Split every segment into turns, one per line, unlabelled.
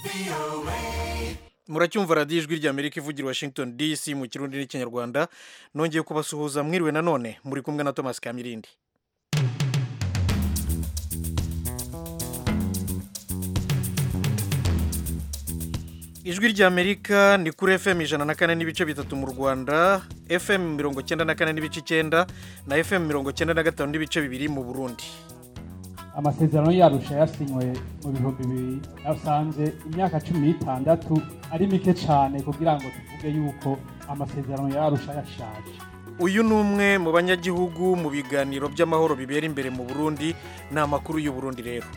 muracyumva radiyo ijwi ry'amerika ivugira washington dc mu kirundi n'ikinyarwanda nongeye kubasuhuza mwiriwe nanone muri kumwe na thomas kamirindi ijwi ry'amerika ni kuri fm ijana na kane n'ibice bitatu mu rwanda fm mirongo cyenda na kane n'ibice icyenda na fm mirongo cyenda na gatanu n'ibice bibiri mu burundi
amasezerano yarusha yasinywe mu bihumbi bibiri yasanze imyaka cumi n'itandatu ari mike cyane kugira ngo tuvuge yuko amasezerano yarusha yashaje
uyu ni umwe mu banyagihugu mu biganiro by'amahoro bibera imbere mu burundi ni amakuru y'u Burundi rero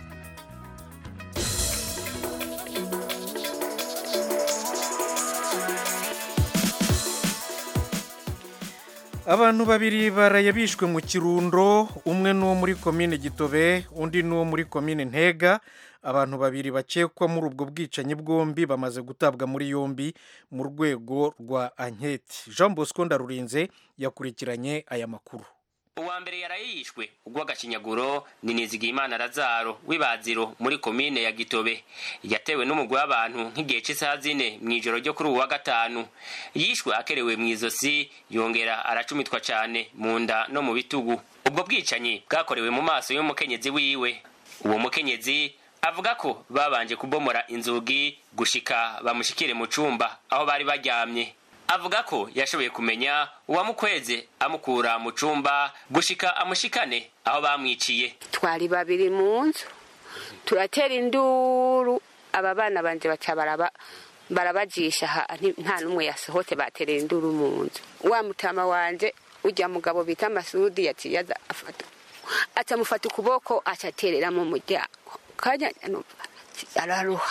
abantu babiri baraye bishwe mu kirundo umwe ni uwo muri komine gitobe undi ni uwo muri komine ntega abantu babiri bakekwa muri ubwo bwicanyi bwombi bamaze gutabwa muri yombi mu rwego rwa anketi jean bosco ndarurinze yakurikiranye aya makuru
uwa mbere yarayishwe ugw'agakinyaguro ni nizigiyimana razaro w'ibaziro muri komine ya gitobe yatewe n'umugwi w'abantu nk'igihe cy'isaha zine mu ijoro ryo kuri uwu wa gatanu yishwe akerewe mu izosi yongera aracumitwa cyane mu nda no mu bitugu ubwo bwicanyi bwakorewe mu maso y'umukenyezi wiwe uwo mukenyezi avuga ko babanje kubomora inzugi gushika bamushikire mu cumba aho bari baryamye avuga ko yashoboye kumenya uwamukweze amukura mu cumba gushika amushikane aho bamwiciye
twari babiri mu nzu turatera induru aba bana banje baca baraba barabajisha nta n'umwe yasohote baterera induru mu nzu wa mutama wanje ujya mugabo bita masudi yaciye aza afata acamufata ukuboko acaterera mu muryango kanya araruha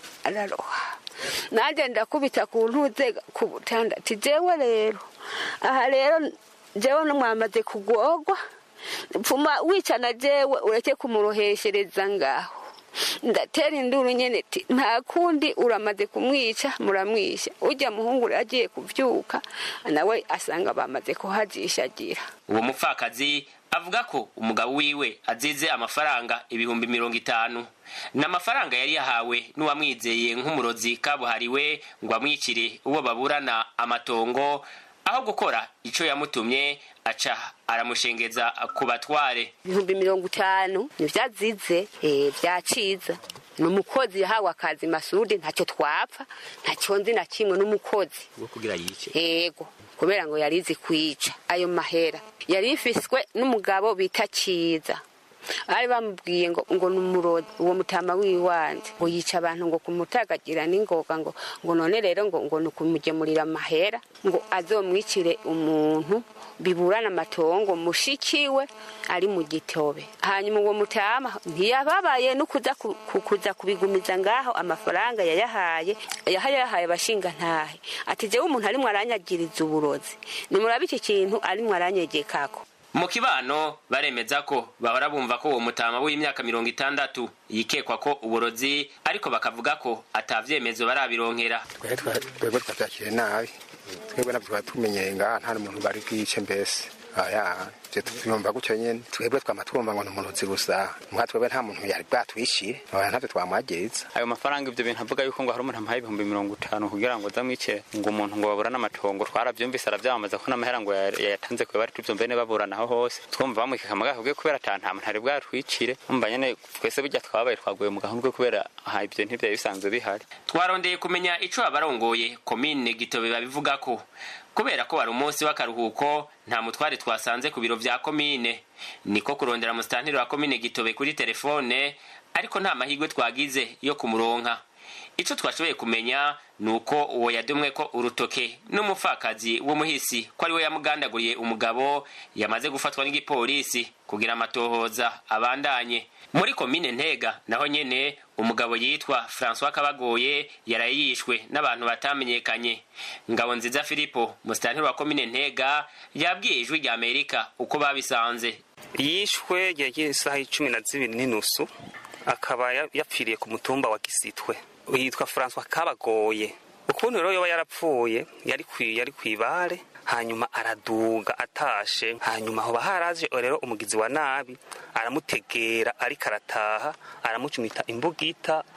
araruha nanjye ndakubita ku ntuze ku butanda jewe rero aha rero jewe mwamaze kugorwa pfuma wicana jewe ureke kumuroheshereza ngaho ndatera induru nyene ti nta kundi uramaze kumwica muramwisha ujya muhungu agiye kuvyuka nawe asanga bamaze kuhajishagira
uwo mupfakazi avuga ko umugabo wiwe azize amafaranga ibihumbi mirongo itanu ni amafaranga yari yahawe n'uwamwizeye nk'umurozi kabuhariwe ngo amwicire uwo baburana amatongo aho gukora icyo yamutumye aca aramushengeza ku batware
ibihumbi mirongo itanu nivyazize vyaciza ni umukozi yahawe akazi masudi ntacyo twapfa ntacyo nzi na kimwe n'umukozi
wo kugira yice
yego kubera ngo yarizi kwica ayo mahera yari ifiswe n'umugabo bita kiza bari bamubwiye ngo ngo ni umurozi uwo mutama w'iwanje ngo yica abantu ngo kumutagagira n'ingoga ngo ngo none rero ngo ngo ni ukumugemurira amahera ngo azomwicire umuntu biburana amatongo mushikiwe ari mu gitobe hanyuma uwo mutama ntiyababaye no kuza kuza kubigumiza ngaho amafaranga yayahaye yahaye abashinga ntahe ati jewe umuntu arimwo aranyagiriza uburozi nimurabe iki kintu arimwo aranyegekako
mu kibano baremeza ko bahora bumva ko uwo mutama w'imyaka mirongo itandatu yikekwa ko uburozi ariko bakavuga ko atavyemezo barabironkera
twebwe twavyakire nabi twebwe navyo tumenyeye ngaha nta n'umuntu bari bwice mbese aya je tuvyumva gutyo nyene twebwe twama twumva ngo ni umurozi gusa mwa twebwe nta muntu yari bwatwishyire oya ntavyo twamwagiriza
ayo mafaranga ivyo bintu avuga yuko ngo hari umuntu amuhaye ibihumbi mirongo itanu kugira ngo zamwice ngo umuntu ngo baburane amatongo twaravyumvise aravyamamaza ko n'amahera ngo yayatanze kwe bari tuvyumve ne baburana aho hose twumva bamwikeka amagaho kubwe kubera ata nta muntu ari bwatwicire umva nyene twese burya twabaye twaguye mu gahundwe kubera aha ivyo ntivyari bisanzwe bihari
twarondeye kumenya ico abarongoye komine gitobe babivuga ko kubera ko wari umunsi w'akaruhuko nta mutware twasanze ku biro vya komine niko kurondera musitantiri wa komine gitobe kuri telefone ariko nta mahirwe twagize yo kumuronka ico twashoboye kumenya ni uko uwo yadumwe ko urutoke n'umupfakazi w'umuhisi ko ari we yamugandaguriye umugabo yamaze gufatwa n'igipolisi kugira amatohoza abandanye muri komine ntega naho nyene umugabo yitwa francois kabagoye yaraye yishwe n'abantu batamenyekanye ngabo nziza filipo musitantiri wa komine ntega yabwiye ijwi rya amerika uko babisanze
yishwe yagiye isaha icumi na zibiri n'inusu akaba yapfiriye ku mutumba wa gisitwe yitwa francois kabagoye ukuntu rero yoba yarapfuye yari yari kwibare hanyuma araduga atashe hanyuma hoba haraje rero umugizi wa nabi aramutegera ariko arataha aramucumita imbugita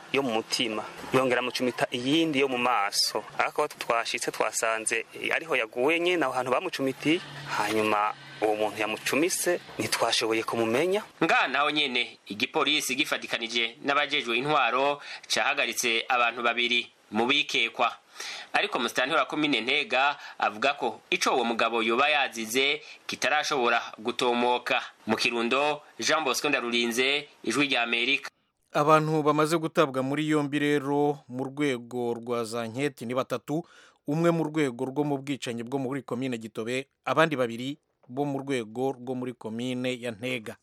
yo mu mutima yongera amucumita iyindi yo mu maso ariko aho twashitse twasanze eh, ariho yaguye nyine aho hantu bamucumitiye hanyuma uwo muntu yamucumise ntitwashoboye kumumenya
ngaha naho nyene igipolisi gifatikanije n'abajejwe intwaro cahagaritse abantu babiri mu bikekwa ariko musitanteri wa komine ntega avuga ko ico uwo mugabo yoba yazize kitarashobora gutomoka mu kirundo jean bosco ndarurinze ijwi rya amerika
abantu bamaze gutabwa muri yombi rero mu rwego rwa za nketi ni batatu umwe mu rwego rwo mu bwicanyi bwo muri komine gitobe abandi babiri bo mu rwego rwo muri komine ya ntega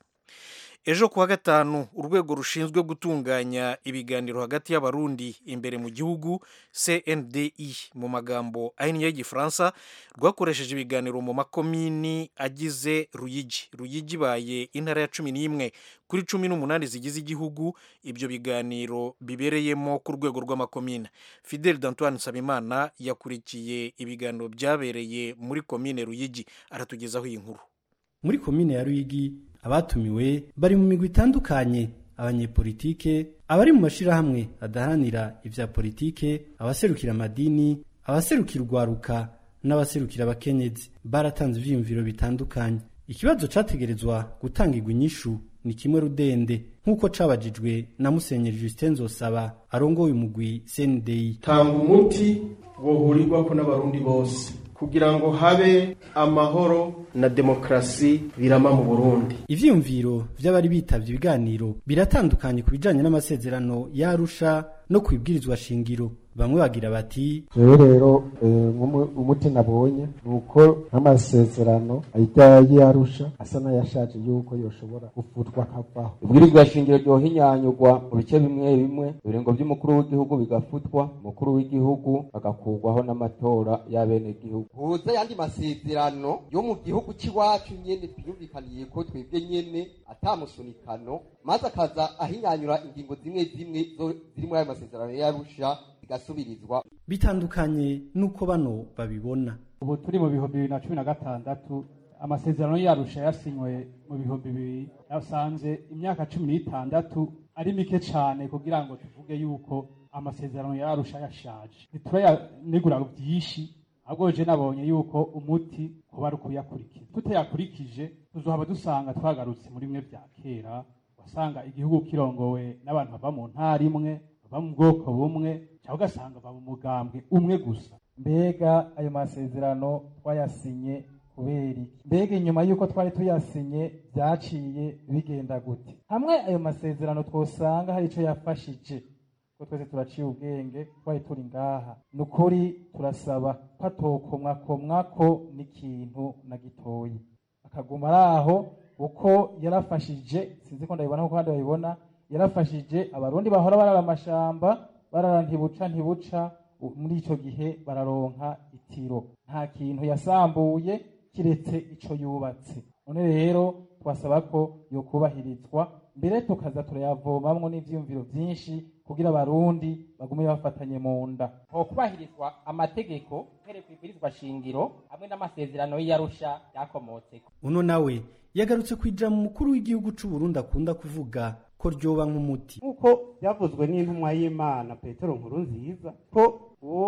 ejo kuwa gatanu urwego rushinzwe gutunganya ibiganiro hagati y'abarundi imbere mu gihugu cndi mu magambo ahinnye y'igifaransa rwakoresheje ibiganiro mu makomini agize ruyigi ruyigi ibaye intara ya cumi n'imwe kuri cumi n'umunani zigize igihugu ibyo biganiro bibereyemo ku rwego rw'amakomine fidel d'antoine nsabimana yakurikiye ibiganiro byabereye muri komine ruyigi aratugezaho iyi nkuru
muri komine ya ruyigi abatumiwe bari mu migwi itandukanye abanyepolitike abari mu mashirahamwe adaharanira ivya politike abaserukira amadini abaserukira urwaruka n'abaserukira abakenyezi baratanze ivyiyumviro bitandukanye ikibazo categerezwa gutangirwa inyishu ni kimwe rudende nk'uko cabajijwe na musenyeri justin nzosaba arongoye umugwi cndi
tanga umuti wohurirwako n'abarundi bose kugira ngo habe amahoro na demokarasi birama mu burundi
ivyiyumviro vy'abari bitavye ibiganiro biratandukanye ku bijanye n'amasezerano y'arusha no kwibwirizwa shingiro bamwe bagira bati
jewe rero umuti nabonye ni uko nk'amasezerano ajya y'arusha asa n'ayashaje yuko yoshobora gufutwa akavaho
ibwirizwa shingiro ryohinyanyurwa mu bice bimwe bimwe ibiringo by'umukuru w'igihugu bigafutwa umukuru w'igihugu agakurwaho n'amatora y'abenegihugu
huza yandi masezerano yo mu gihugu cy'iwacu nyene twiyumvikaniye ko twebwe nyene atamusunikano maze akaza ahinyanyura ingingo zimwe zimwe ziri muri ayo masezerano y'arusha zigasubirizwa
bitandukanye n'uko bano babibona
ubu turi mu bihumbi bibiri na cumi na gatandatu amasezerano yarusha yasinywe mu bihumbi bibiri yasanze imyaka cumi n'itandatu ari mike cyane kugira ngo tuvuge yuko amasezerano yarusha yashaje ntiturayanegura byinshi ahubwo je nabonye yuko umuti kuba ari ukuyakurikiza tutayakurikije tuzohaba dusanga twagarutse muri bimwe vya kera wasanga igihugu kirongowe n'abantu bava mu ntara imwe bava mu bwoko bumwe cyangwa ugasanga bava mu mugambwe umwe gusa
mbega ayo masezerano twayasinye kubera iki mbega inyuma y'uko twari tuyasinye byaciye bigenda gute hamwe ayo masezerano twosanga hari icyo yafashije ko twese turaciye ubwenge twari turi ngaha ni ukuri turasaba ko atokomwakomwako n'ikintu na gitoyi akaguma ari aho uko yarafashije sinzi ko ndabibona kuko abandi babibona yarafashije abarundi bahora barara amashamba barara ntibuca ntibuca muri icyo gihe bararonka itiro nta kintu yasambuye kiretse icyo yubatse none rero twasaba ko yokubahirizwa mbere tukaza turayavomamwo n'ivyiyumviro vyinshi kugira abarundi bagume bafatanye mu nda
hokubahirizwa amategeko uhereye kwibwirizwa shingiro hamwe n'amasezerano y'iyarusha yakomotseko
uno nawe yagarutse kwija mu mukuru w'igihugu c'u Burundi akunda kuvuga ko ryoba nk'umuti
nk'uko byavuzwe n'intumwa y'imana petero nkuru nziza ko uwo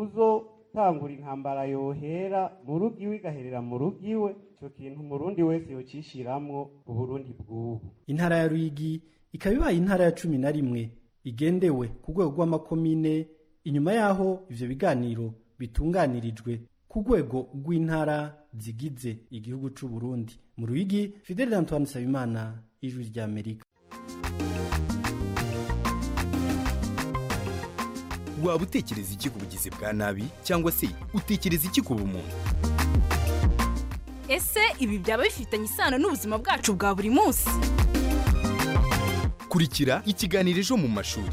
uzotangura intambara yohera mu rugo iwe igaherera mu rugo iwe icyo kintu umurundi wese yocishiramwo uburundi bw'ubu
intara ya ruyigi ikaba ibaye intara ya cumi na rimwe igendewe ku rwego rw'amakomine inyuma y'aho ivyo biganiro bitunganirijwe ku rwego rw'intara zigize igihugu c'u Burundi mu ruyigi fidel antoine nsabimana ijwi ry'amerika
waba utekereza iki ku bugizi bwa nabi cyangwa se utekereza iki ku bumuntu
ese ibi byaba bifitanye isano n'ubuzima bwacu bwa buri munsi
kurikira ikiganiro ejo mu mashuri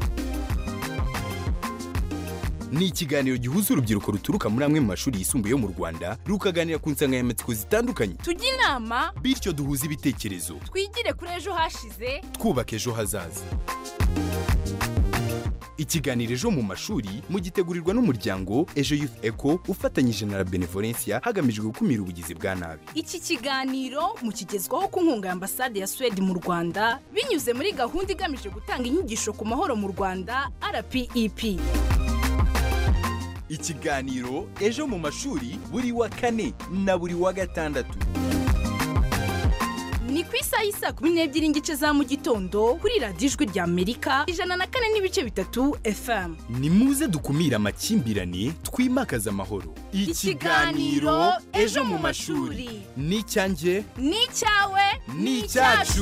ni ikiganiro gihuza urubyiruko ruturuka muri amwe mu mashuri yisumbuye yo mu rwanda rukaganira ku nsanganyamatsiko zitandukanye
tujye inama
bityo duhuze ibitekerezo
twigire kuri ejo hashize
twubaka ejo hazaza ikiganiro ejo mu mashuri mugitegurirwa n'umuryango ejo youth eco ufatanyije na la benevolencia hagamijwe gukumira ubugizi bwa nabi
iki kiganiro mukigezwaho ku nkunga ya ambasade ya swede mu rwanda binyuze muri gahunda igamije gutanga inyigisho ku mahoro mu rwanda rpep
ikiganiro ejo mu mashuri buri wa kane na buri wa gatandatu
ni ku isaha y'isa kumi n'ebyiri n'igice za mu gitondo kuri radiyo ijwi rya amerika ijana na kane n'ibice bitatu fm
ni muze dukumire amakimbirane twimakaze amahoro
Ikiganiro Ejo mu mashuri.
ni icyanjye
ni icyawe
ni icyacu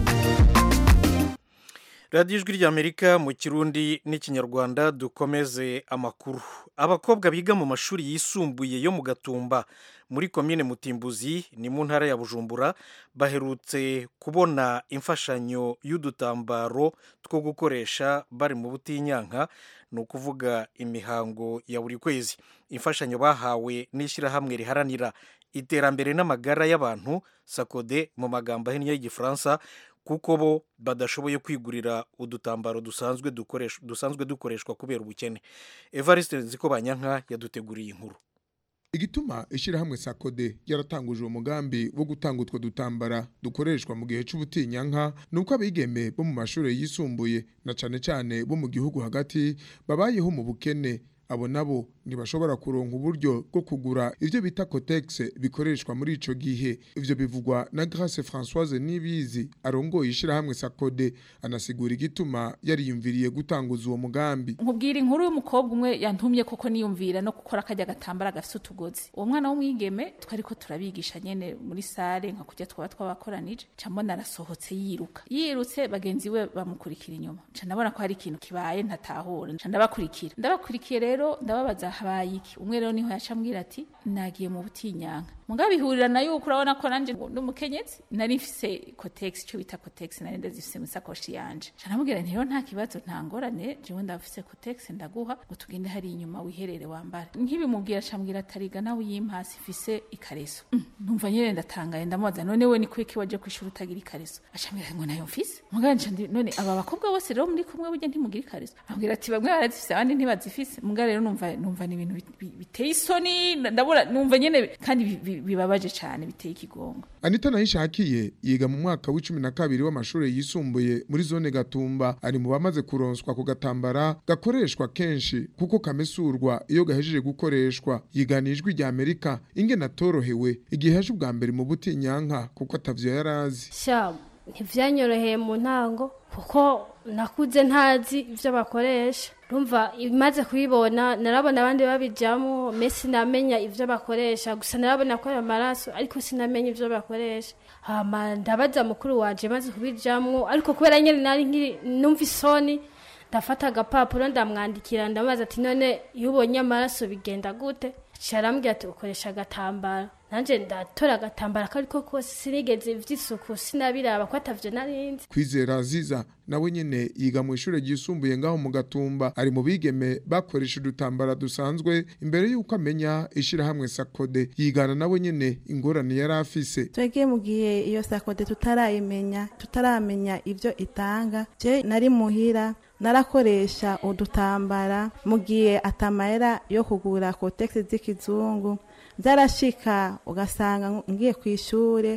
radiyo ijwi ry'amerika mu kirundi n'ikinyarwanda dukomeze amakuru abakobwa biga mu mashuri yisumbuye yo mu gatumba muri komine mutimbuzi ni mu ntara ya bujumbura baherutse kubona imfashanyo y'udutambaro two gukoresha bari mu butinyanka ni ukuvuga imihango ya buri kwezi imfashanyo bahawe n'ishyirahamwe riharanira iterambere n'amagara y'abantu sakode mu magambo ahinnye y'igifaransa kuko bo badashoboye kwigurira udutambaro dusanzwe dukoreshwa dusanzwe dukoreshwa kubera ubukene evariste nziko banyanka yaduteguriye inkuru
igituma ishyirahamwe sakode yaratanguje uwo mugambi wo gutanga utwo dutambara dukoreshwa mu gihe c'ubutinyanka ni uko abigeme bo mu mashuri yisumbuye na cane cane bo mu gihugu hagati babayeho mu bukene abo nabo ntibashobora kuronka uburyo bwo kugura ivyo bita cotex bikoreshwa muri ico gihe ivyo bivugwa na Grace Françoise Nibizi arongoye ishirahamwe Sakode anasigura igituma yariyumviriye gutanguza uwo mugambi
nkubwira inkuru y'umukobwa umwe yantumye koko niyumvira no gukora kajya gatambara gafite utugozi uwo mwana w'umwigeme twari ko turabigisha nyene muri sare nka kujya twaba twabakoranije ca mbona arasohotse yiruka yirutse bagenzi we bamukurikira inyuma ca ndabona ko hari ikintu kibaye ntatahura ca ndabakurikira ndabakurikiye rero ndababaza habaye iki umwe rero niho yaca ambwira ati nagiye mu butinyanka mugabo bihurira na yuko urabona ko nanje n'umukenyezi nari mfise cotex icyo bita cotex nari ndazifise mu sakoshi yanje ca ndamubwira nti rero nta kibazo nta ngorane jewe ndafise cotex ndaguha ngo tugende hari inyuma wiherere wambara nkibimubwira ca mbwira atariga nawe uyimpasi ifise ikareso Mm, numva nyene ndatangaye ndamubaza none we ni kwiki waje kwishura utagira ikareso aca ambwira ngo nayo mfise mugabo nca ndi none aba bakobwa bose rero muri kumwe burya ntimugira ikareso ambwira ati bamwe barazifise abandi ntibazifise mugabo rero numva numva ni ibintu bi- bi- biteye isoni ndabura numva nyene kandi bi- bi- bibabaje cyane biteye ikigongo
Anita Nayishakiye yiga mu mwaka w'icumi na kabiri w'amashuri yisumbuye muri zone Gatumba ari mu bamaze kuronswa ku gatambara gakoreshwa kenshi kuko kamesurwa iyo gahejeje gukoreshwa yiganijwe rya Amerika ingene atorohewe igihe haje ubwa mbere mu butinyanka kuko atavyo yarazi
sha ntivyanyoroheye mu ntango kuko nakuze ntazi ivyo bakoresha rumva imaze kubibona narabona abandi babijamo me sinamenya ivyo bakoresha gusa narabona ko ari amaraso ariko sinamenya ivyo bakoresha hama ndabaza mukuru wanje maze kubijamwo ariko kubera nyene nari nkiri numva isoni ndafata agapapuro ndamwandikira ndamubaza ati none iyo ubonye amaraso bigenda gute carambwira ati ukoresha agatambara nanje ndatora agatambara ko ariko kose sinigeze ivy'isuku sinabiraba ko atavyo narinzi
Kwizera Aziza nawe nyene yiga mu ishure ryisumbuye ngaho mu Gatumba ari mu bigeme bakoresha udutambara dusanzwe imbere yuko amenya ishirahamwe Sakode yigana nawe nyene ingorane yari afise
twebwe mu gihe iyo sakode tutarayimenya tutaramenya ibyo itanga je nari muhira narakoresha udutambara mu gihe atamahera yo kugura kotegisi z'ikizungu byarashika ugasanga ngiye ku ishure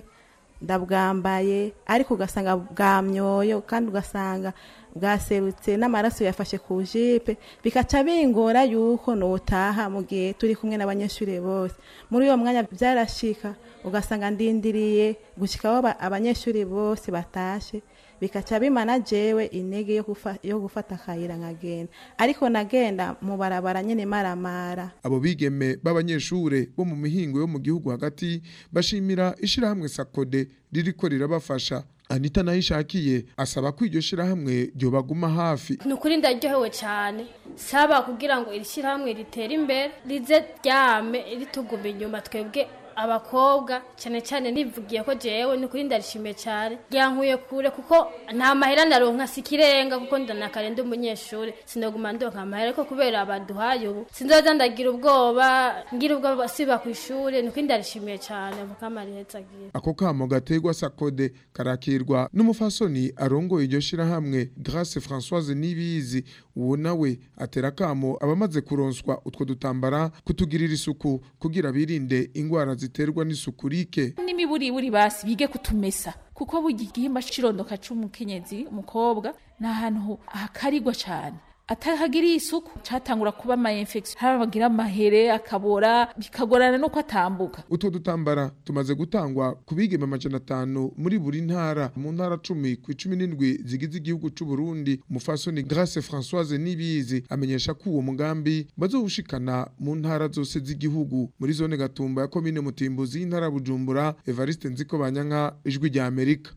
ndabwambaye ariko ugasanga bwamyoyo kandi ugasanga bwaserutse n'amaraso yafashe ku jipe bikaca bingora yuko notaha mu gihe turi kumwe n'abanyeshuri bose muri uwo mwanya byarashika ugasanga ndindiriye gushikaho aba- abanyeshuri bose batashe bikaca bimana jewe intege yo gufa- yo gufata akayira nkagenda ariko nagenda mu barabara nyene maramara
abo bigeme b'abanyeshure bo mu mihingo yo mu gihugu hagati bashimira ishirahamwe Sakode ririko rirabafasha Anita Nayishakiye asaba ko iryo shirahamwe ryobaguma hafi
ni ukuri ndaryohewe cyane saba kugira ngo iri shyirahamwe ritere imbere rize ryame rituguma inyuma twebwe abakobwa cyane cyane nivugiye ko jewe ni ukuri ndarishimiye cyane ryankuye kure kuko nta mahera naronka si ikirenga kuko ndanakare ndi umunyeshuri sinaguma ndonka amahera ariko kubera baduhaye ubu sinzoza ndagira ubwoba ngira ubwoba siba ku ishuri ni ukuri ndarishimiye cyane avuga amarihetse agira
ako kamo gategwa Sakode karakirwa n'umufasoni arongoye iryo shirahamwe Grace Françoise Nibizi uwo nawe atera kamo abamaze kuronswa utwo dutambara kutugirira isuku kugira birinde ingwara ziterwa n'isuku rike
n'imiburiburi basi bige kutumesa kuko burya igihimba c'irondoka c'umukenyezi umukobwa ni ahantu hakarigwa cane atahagiriye isuku catangura kuba ama infection harabagira amahere akabora bikagorana nuko atambuka
utwo dutambara tumaze gutangwa ku bigeme amajana atanu muri buri ntara mu ntara cumi ku icumi n'indwi zigize igihugu c'u Burundi umufasoni Grace Françoise Nibizi amenyesha ko uwo mugambi bazowushikana mu ntara zose z'igihugu muri zone Gatumba ya komine Mutimbuzi y'intara ya Bujumbura Evariste Nziko Banyanka ijwi rya Amerika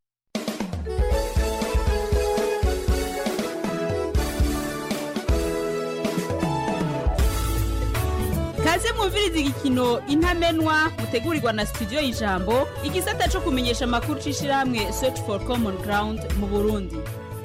kaze mwumviriza igikino intamenwa mutegurirwa na studio y'ijambo igisata cyo kumenyesha amakuru c'ishirahamwe search for common ground mu burundi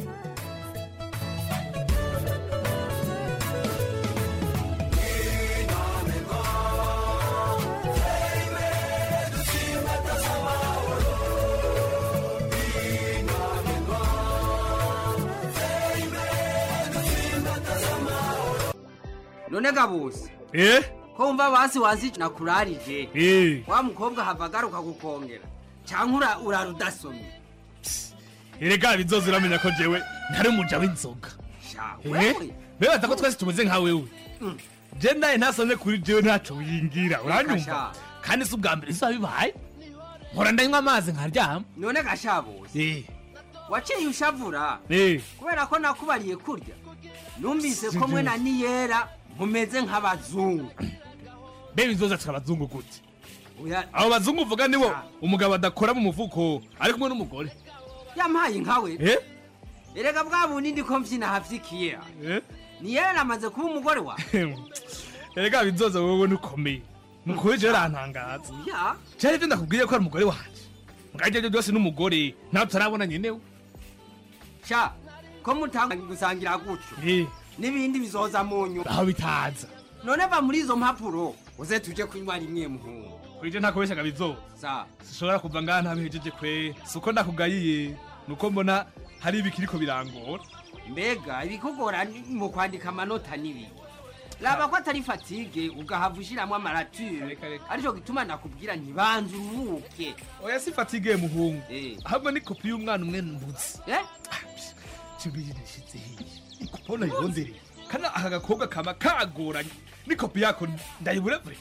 none gabusi
eh
ko wumva basi wazi nakurarije
eh
wa mukobwa hava agaruka gukongera cyangwa ura- urara udasomye
erega bizoza uramenya ko jewe ntari umuja w'inzoga
Sha,
Eh?
wewe
bebaza ko twese tumeze nka wewe je naye ntasomye kuri jewe ntaco wingira uranyumva
sha.
kandi si ubwa mbere bizoba bibaye mpora ndanywa amazi nkaryama
none gashabusi
eh
waciye ushavura
eh
kubera ko nakubariye kurya numvise
Si
ko mwe
byo.
na niyera mumeze nk'abazungu
be bizoza tukabazungu gute
Oya,
abo bazungu uvuga nibo umugabo adakora mu mufuko ari kumwe n'umugore
yampaye nkawe
eh
erega bwa bundi ndiko mvyina havyikiye
eh
niyera namaze kuba umugore wa
erega bizoza wowe nukomeye mukuri jewe arantangaza
ya
cyari ibyo ndakubwiye ko ari umugore wanje ngajya byo byose n'umugore nawe tutarabona nyenewe
sha ko mutanga gusangira gutyo
eh
n'ibindi bizoza mu nyuma
aho bitaza
none va muri izo mpapuro uze tuje kunywa rimwe muhungu
kwije ntakubeshaga bizoza
sa
sishobora kuva ngaha ntabihejeje kwe suko ndakugayiye nuko mbona hari ibikiriko birangora
mbega ibikugora ni mu kwandika amanota n'ibiki raba ko atari fatige ugahava ushiramwo amarature arico gituma nakubwira ntibanze uruhuke
oya si fatigue muhungu
Eh.
ahubwo ni kopi y'umwana umwe mbuzi
Eh?
cimbiye nishitse hiye ikupona yondereye kana aka gakobwa kama kagoranye ni kopi yako ndayibura vure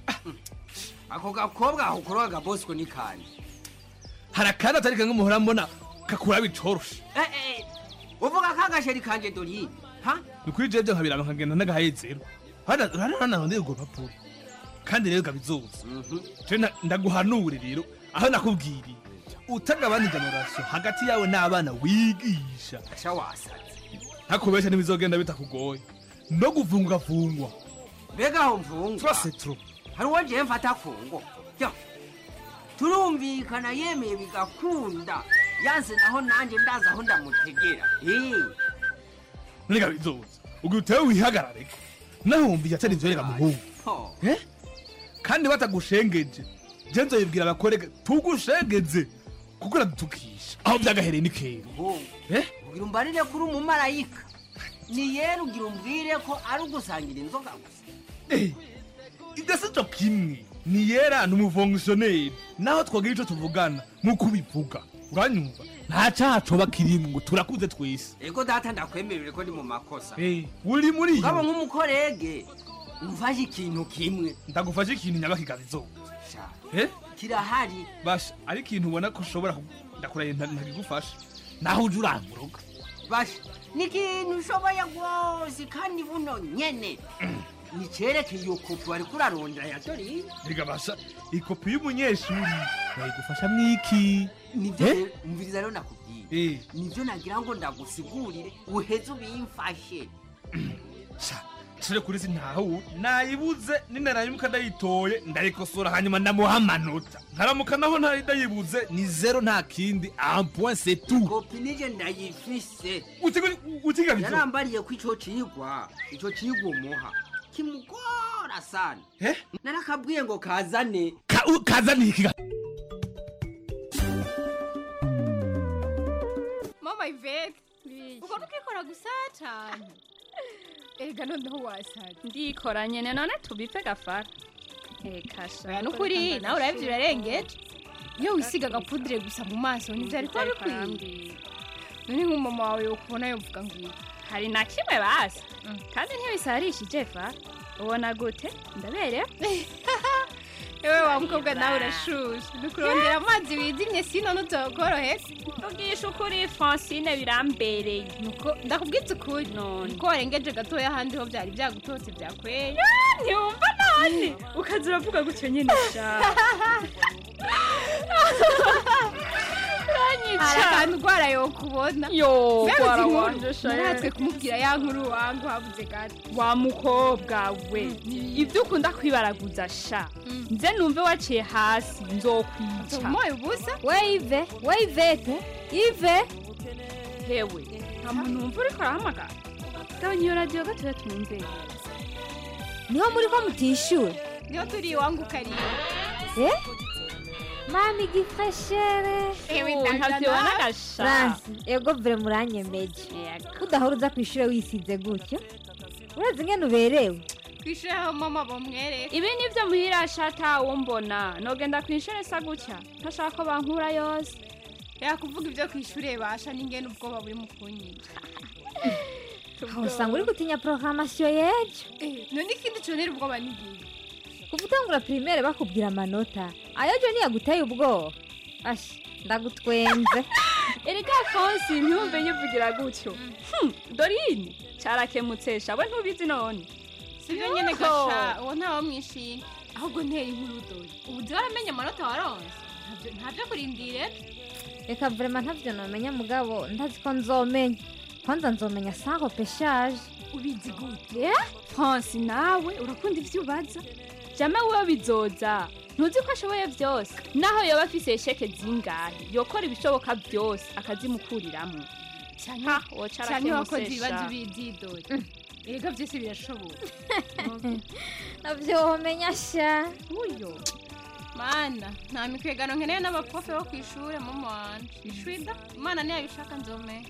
ako gakobwa aho ukoroga bosco ni kanje
hari akandi atari kamwe muhora mbona kakuraba icoroshe
Eh, eh, uvuga kagasheri kanje dorine ha
ni kuri jewe byo nkabiraba nkagenda n'agahayezero hanaranarondeye urwo rupapuro kandi rero gabizoza je na- ndaguhanure rero aho nakubwiriye utagabana generasiyo hagati yawe n'abana wigisha
sha wasaze
ntakubesha ntibizogenda bitakugoye no guvungwavungwa
mbega aho mvungwa
twase tro
hari uwo jewe mfata kungo yo turumvikana yemeye bigakunda yanse naho nanje ndazi aho ndamutegera Eh,
none bizoza ubwo utewe wihagarare nahumbiye atari inzobe muhungu
ho.
Eh? kandi batagushengeje je nzoyibwira abakorega tugushengeze kuko uradutukisha aho byagahereye ni kera
Muhungu, ugira umbarire kuri umumarayika ni yera ugira umbwire ko ari ugusangira inzoga gusa
ibyo si cyo kimwe ni yera ni umufongisiyoneri naho twagira icyo tuvugana nk'uko ubivuga uranyumva nta cyaha coba kirimo ngo turakuze twese
ego data ndakwemerere ko ndi mu makosa
Eh, uri muri
ngabo
iyo
nk'umukorege umfashe ikintu kimwe
ndagufashe ikintu nyabakigaba
Sha,
eh
kirahari
basha ari ikintu ubona ko ushobora ku- ndakurahiye nta- ntagigufasha naho uje uranguruka
basha ni ikintu ushoboye rwose kandi buno nyene ni cerekeye iyo kopi wari kurarondera ya dorine
rega basha ikopi y'umunyeshuri nayigufasha mwiki
nivyo
Eh?
rero umviriza rero nakubwiye
Eh.
nivyo nagira ngo ndagusigurire uheze ubimfashe
turi kuri si ntaho nayibuze ninarayimuka ndayitoye ndayikosora hanyuma ndamuha amanota nkaramuka naho ntari ndayibuze ni zero nta kindi un point c'est tout
kopi nije ndayifise
utiga bizo
yarambariye ko ico cigwa ico cigwa umuha kimugora sana narakabwiye ngo kazane
kazaniye ikiga
Mama Ivete,
ubwo ntukikora gusa cyane
erega noneho wasaze
ndikora nyene none tubipe gafara eka sha
oya nukuri nawe urabye urarengeje iyo wisiga agapudire gusa mu maso ntibyari kuba bikwiye none nk'umama wawe ukubona yovuga ngo iki
hari na kimwe basi kandi ntibisarishije fa ubona gute ndaberewe
ewe wa mukobwa nawe urashushe dukurondera amazi wijimye sino ntutokorohese
tugisha ukuri francine birambereye
nuko ndakubwitse ukuri niko warengeje gatoya ahandi ho byari byagutotse byakweye
ntiwumva none ukaza uravuga gutyo nyine sha
hari akantu urwara yo kubona
Yo,
Mbega
rwara
uzi inkuru?
wanje sha,
naratwe
ye.
kumubwira ya nkuru wangu habuze gato
wa mukobwa we ibyo ukunda kwibaraguza sha nze numve waciye hasi nzokwica
umuye ubusa
we ive we ivete ive hewe nta muntu wumva uriko arahamagara gabanya iyo radiyo gatoya tumwumve
niho muri ko mutishyura
niho turi iwangu ukariye
eh mami gifreshere
Ewe,
Oh,
ndagana.
ntavyibona gasha
fransi ego vure muranyemeje udahora uza ku ishuri wisize gutyo urazi ingene uberewe
kwishure aho mama bamwereka
ibi nivyo muhira shata wo mbona nogenda kw'ishure sa gutya ntashaka ko bankura yose
yakuvuga ibyo kwishure basha n'ingene ubwoba buri mu kunyica
aho usanga uri gutinya programasiyo y'ejo
none ikindi conera ubwoba n'igihe
kuva utangura pirimere bakubwira amanota ayojo ntiyaguteye ubwoba ashi ndagutwenze
erega fonsi ntumve nyivugira gutyo Hmm, dorine carakemutse shawe ntubizi none
sibyo nyene gasha uwo ntawe mwishima ahubwo nteye inkuru dore ubu uzi waramenye amanota waronse Ntabyo- ntabyo kurindire
reka vrema ntavyo nomenya mugabo ndazi ko nzomenya kwanza nzomenya saho peshaje
ubizi gute fonsi nawe urakunda ivyo ubaza jame wewe bizoza ntuzi ko ashoboye vyose naho yoba afise sheke zingahe yokora ibishoboka vyose akazimukuriramwo Ha, woca
cyane wakoze
arakemutse
ibibazo
sha.
bizidore erega byose birashoboka
navyo womenya sha
uyo mana nta mikwegano nkeneye n'abaprofe bo ku ishure mama wanje ishwida imana niyabishaka nzomenya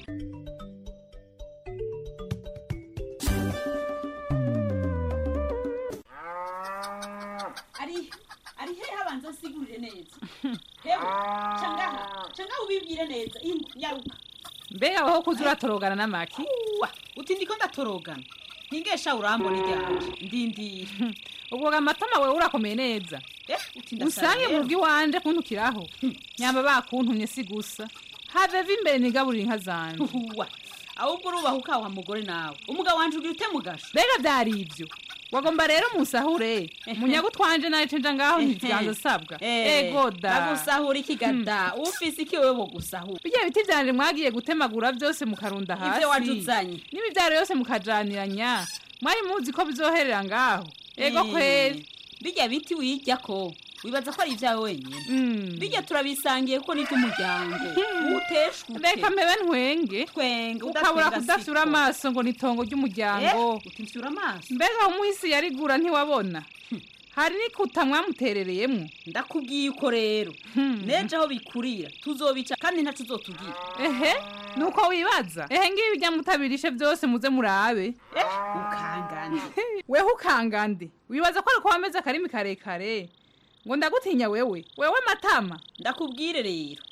ari ari hehe abanza asigurire neza hewe cangaha cangaha ubibwire neza ingo nyaruka
mbega aho kuza uratorogana n'amaki
uwa uti ndiko ndatorogana ntingesha urambona iryanje ndindira
ubwo amatama wewe urakomeye neza
uti ndasara
usange mu
rero.
rugo iwanje kuntukiraho nyamba bakuntumye si gusa have imbere nigaburira inka zanje
uwa ahubwo urubaha ukawa mugore nawe umugabo wanje ugira ute mugasho
mbega byari ibyo wagomba rero musahure munyago twanje nawe cenja ngaho ntivyanza asabwa ego da
bagusahura ikigada ufise iki wewe bogusahura
bijya biti vyanje mwagiye gutemagura byose mukarunda hasi
Ivyo wajuzanye.
n'ibivyaro yose mukajaniranya mwari muzi ko bizoherera ngaho ego kweri
bijya biti wirya ko wibaza ko ari ibyawe wenyine bijya turabisangiye ko ni iby'umuryango uteshwe
reka mpebe ntwenge
twenge
ukabura
udatwenga
kudafyura
siko.
amaso ngo ni itongo ry'umuryango
utifyura amaso
mbega umuhisi yarigura ntiwabona hari n'ikuta mwamuterereyemo
ndakubwiye uko rero neje aho bikurira tuzobica kandi ntacu uzotubwira
ehe nuko wibaza ehe ngibi bijya mutabirishe byose muze murabe
ukangande
weho ukangande wibaza ko ariko wameze akarimi karekare ngo ndagutinya wewe wewe matama
ndakubwire rero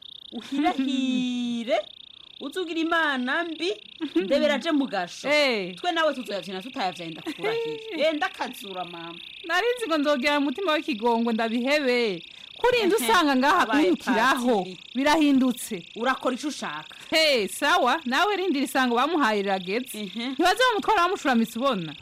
uhirahire uzugira imana mbi ndebera aje mu gasho twe nawe tuzoyavyina tutayavyaye ndakurahiye eh ndakazura mama
narinzi ngo nzogera mu mutima w'ikigongo ndabihebe kurinda
Ehe,
usanga ngaha
habaye
kunyukiraho
patiri.
birahindutse
urakora ico ushaka
he sawa nawe rindira isango bamuhaye rirageze ntibaze bamutwara bamushuramitse ubona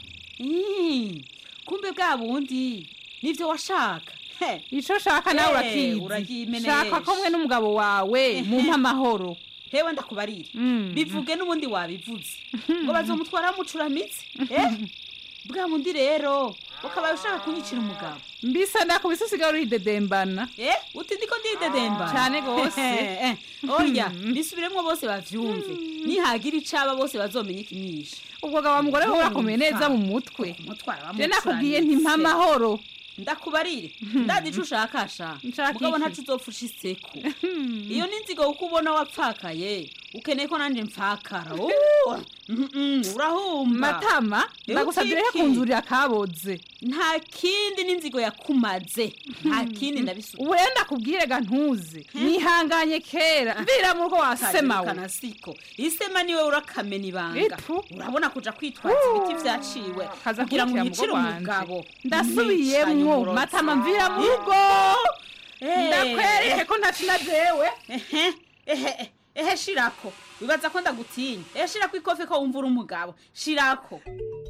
Ih, kumbe bwa bundi nivyo washaka
ico shaka nawe
Eh,
urakizi
urayimenesha.
shaka ko mwe n'umugabo wawe mumpa amahoro
hewe ndakubarira bivuge n'ubundi wabivuze ngo bazomutwara bamucuramitse eh bwa bundi rero ukabaye ushaka kunyicira umugabo
mbisa ndakubise usigara uridedembana
eh uti ndiko ndidedemba
Cane gose.
orya bisubiremwo bose bavyumve nihagira icaba bose bazomenya ikimwishe
ubwo gaba mugore we urakomeye neza mu mutwe je nakubwiye nti mpa amahoro
ndakubarire ndazi ico ushakasha mugabo
iki?
ntaco uzopfusha iseko iyo ni inzigo kuko ubona wapfakaye ukeneye ko nanje mpfakara Oh, mm, mm, urahumba
matama
Eh,
ndagusabye rero
utiki.
kunzurira akaboze
nta kindi n'inzigo yakumaze nta kindi ndabisubiza
ubu rero ndakubwire ga ntuze nihanganye kera mvira mu rugo wasemawe
Kazirikana siko isema niwe urakamena ibanga
Ipu.
urabona kuja kwitwaza ibiti vyaciwe
Kaza
kugira ngo
kurikira
yicire
mugo wanje.
umugabo
Ndasubiyemwo,
Mwicanyi umurozi.
matama mvira mu rugo.
Eh.
Ndakwereke ko ntakina jewe
ehe ehe ehe shirako wibaza ko ndagutinya ehe shirako ikofe ko wumva uri umugabo shirako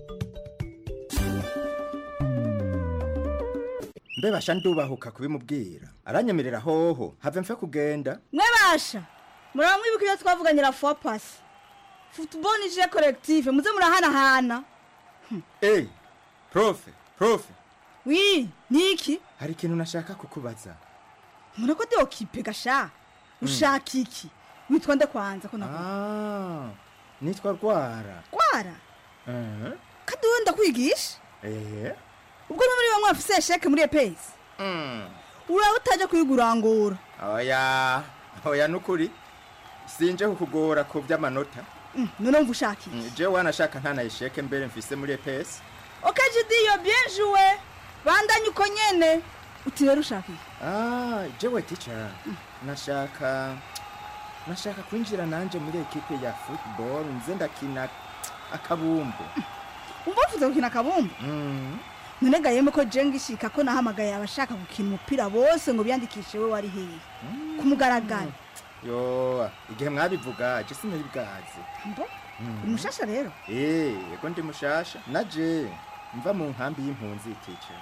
mbebasha ndubahuka kubimubwira aranyemerera hoho have mfe kugenda
mwebasha muraba mwibuka ibyo twavuganye la fois passé football ni jeu collective muze murahanahana
eyi profe profe
wi niki
hari ikintu nashaka kukubaza
mura ko deokipe gasha ushaka iki witwa nde kwanza ko nakuba
Ah, nitwa rwara
kwara
Eh,
kandi wowe ndakwigisha
eh
ubwo no muri bamwe bafise sheke muri epesi
Mm.
uraba utaje kuyigurangura
oya oya nukuri sinje kukugora ku by'amanota
Mm, none wumva ushaka iki
Mm, je wanashaka ntanayisheke mbere mfise muri EPS
okajidiyo bien joué bandanye uko nyene uti rero ushaka iki
ah jewe teacher nashaka nashaka kwinjira nanje muri ekipe ya football nze ndakina akabumbu
umva ufuze gukina akabumbu
Mm.
none gayeme ko jenga ishika ko nahamagaye abashaka gukina umupira bose ngo biyandikishe we wari hehe ku mugaragaro
yo igihe mwabivuga je sinari bwazi
mbo
Mm.
umushasha rero
Eh, ego ndi mushasha naje mva mu nkambi y'impunzi teacher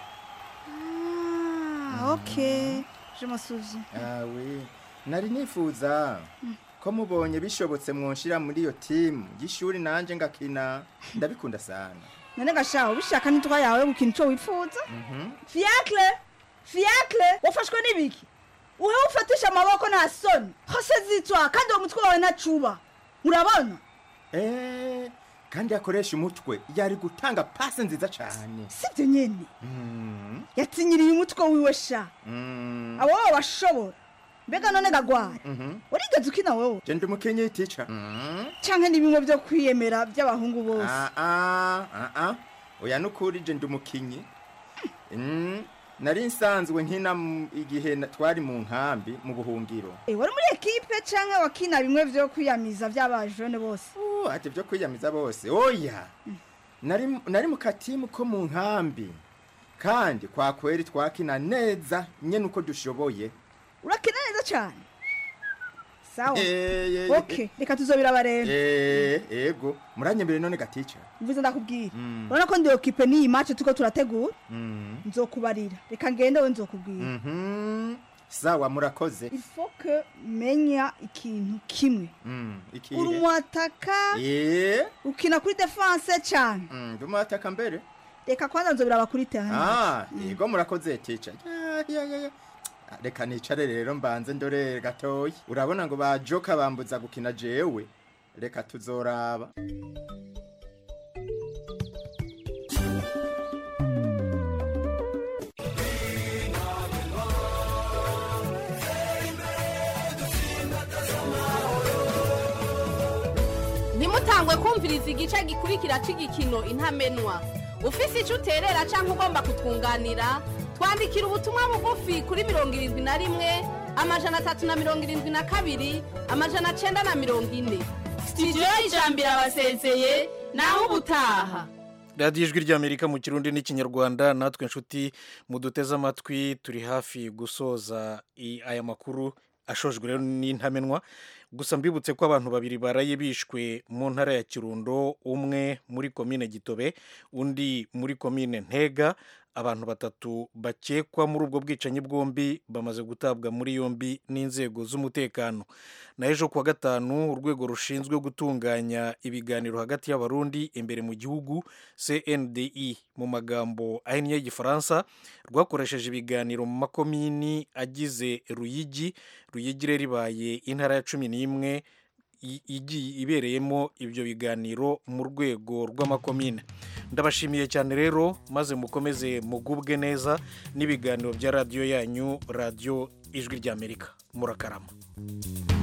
ah ok je me souviens
awe nari nifuza ko mubonye bishobotse mwonshira muri iyo timu y'ishuri nanje ngakina ndabikunda sana
none gashaho bishaka nitwa yawe gukina ico wifuza
Mhm.
fiacre fiacre wafashwe n'ibiki uhe ufatisha amaboko nta soni hose zitwa kandi uwo mutwe wawe ntacuba urabona
Eh, kandi yakoresha umutwe yari gutanga pase nziza cyane
sibyo nyene
Mm,
yatinyiriye umutwe wiwe sha
mm,
abo baba bashobora mbega none gagwara
mhm.
urigeze ukina wewe
je ndi umukinyi teacher Mm.
canke ni bimwe vyo kwiyemera vy'abahungu bose
Ah, ah, ah, ah. oya nukuri je ndi umukinyi Mm, nari nsanzwe nkina mu- igihe na- twari mu nkambi mu buhungiro
Eh, wari muri ekipe canke wakina bimwe vyo kwiyamiza vy'abajene bose
Uh, ati byo kwiyamiza bose oya nari nari mu katimu ko mu nkambi kandi kwa kweri twakina neza nyene uko dushoboye
urakina neza cane sawa
Eh, eh,
ok reka tuzobiraba rero
eh ego muranyembere none gaticha
mvuze ndakubwira
Mm.
urabona ko ndi ekipe n'iyi match tuko turategura
Mm.
nzokubarira reka ngende we nzokubwira
Mhm. sawa murakoze
il faut que menya ikintu kimwe
Mm, iki
uri umwataka
eh
ukina kuri defense cane
mm, ndumwataka mbere
reka kwanza nzobiraba kuri terrain
ah yego murakoze teacher ya ya ya ya Ah, reka nicare rero mbanze ndore gatoyi urabona ngo bajoka bambuza gukina jewe reka tuzoraba
ntimutangwe kumviriza igice gikurikira cy'igikino intamenwa ufise icyo uterera cyangwa ugomba kutwunganira twandikira ubutumwa bugufi kuri mirongo irindwi na rimwe amajana atatu na mirongo irindwi na kabiri amajana cyenda na mirongo ine sitidiyo y'ijambo irabasezeye naho ubutaha
radiyo ijwi ry'amerika mu kirundi n'ikinyarwanda natwe inshuti muduteze amatwi turi hafi gusoza i- aya makuru ashojwe rero n'intamenwa gusa mbibutse ko abantu babiri baraye bishwe mu ntara ya kirundo umwe muri komine gitobe undi muri komine ntega abantu batatu bakekwa muri ubwo bwicanyi bwombi bamaze gutabwa muri yombi n'inzego z'umutekano na ejo kuwa gatanu urwego rushinzwe gutunganya ibiganiro hagati y'abarundi imbere mu gihugu cndi mu magambo ahinnye y'igifaransa rwakoresheje ibiganiro mu makomini agize ruyigi ruyigi rero ibaye intara ya cumi n'imwe i- igiye ibereyemo ibyo biganiro mu rwego rw'amakomine ndabashimiye cyane rero maze mukomeze mugubwe neza n'ibiganiro bya radiyo yanyu radiyo ijwi ry'amerika murakarama